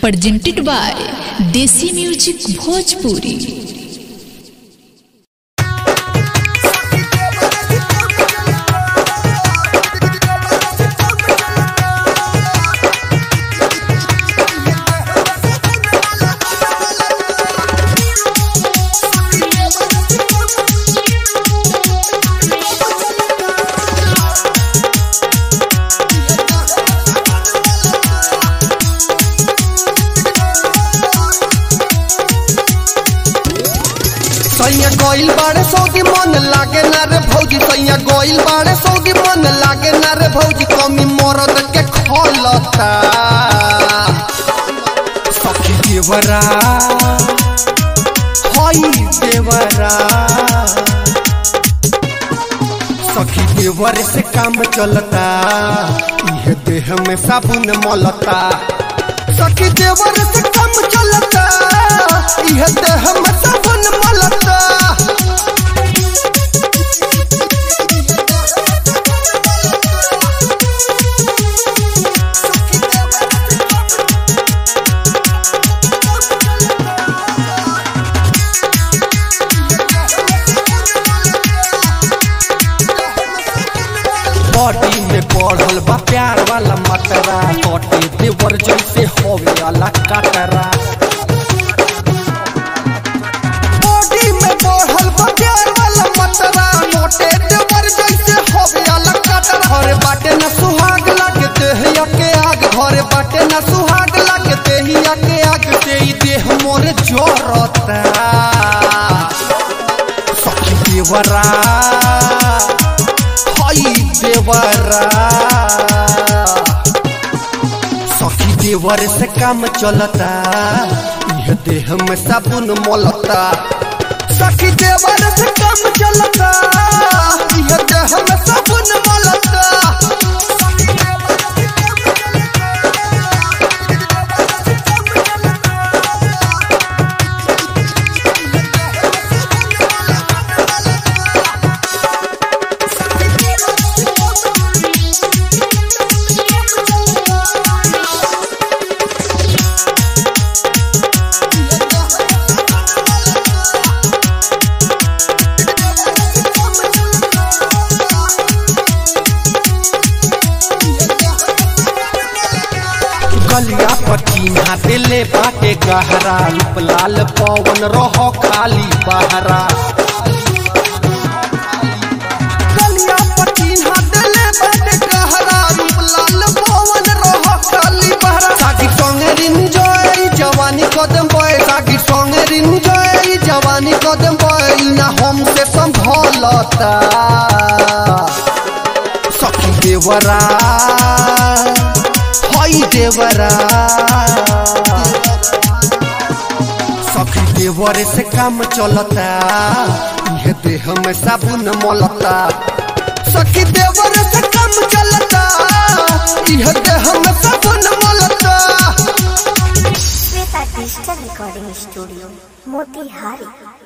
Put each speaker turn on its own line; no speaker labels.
presented by Desi Music Bhojpuri.
सैया गोइल बाड़े सौदी मन लागे ना रे भौजी सैया गोइल बाड़े सौदी मन लागे ना रे भौजी कमी मरद के खोलता सखी देवरा हई देवरा सखी देवर से काम चलता यह देह में साबुन मलता सखी देवर से काम चलता यह देह में साबुन मलता बॉडी में बढ़ल बा प्यार वाला मतरा बॉडी देवर जैसे होवे वाला कटरा बॉडी में बढ़ल बा प्यार वाला मतरा मोटे देवर जैसे होवे वाला कटरा घरे बाटे न सुहाग लागे देहिया के आग घरे बाटे न सुहाग लागे देहिया के आग से ई देह मोरे जोरता सखी देवरा हई देवरा सखी देवर से काम चलता यह देह में साबुन मोलता सखी देवर से काम चलता यह देह में साबुन मोलता गलिया पटीना दिले बाटे गहरा रूप लाल पवन रह खाली बहरा गलिया पटीना दिले बाटे गहरा रूप लाल पवन रह खाली बहरा सागी संगे रिंजॉय जवानी कदम बॉय सागी संगे रिंजॉय जवानी कदम बॉय ना हमसे संभलता सखी देवरा हई देवरा सखी देवर से काम चलता यह देह में साबुन मलता सखी देवर से काम चलता यह देह में साबुन मलता
Shweta digital recording studio Motihari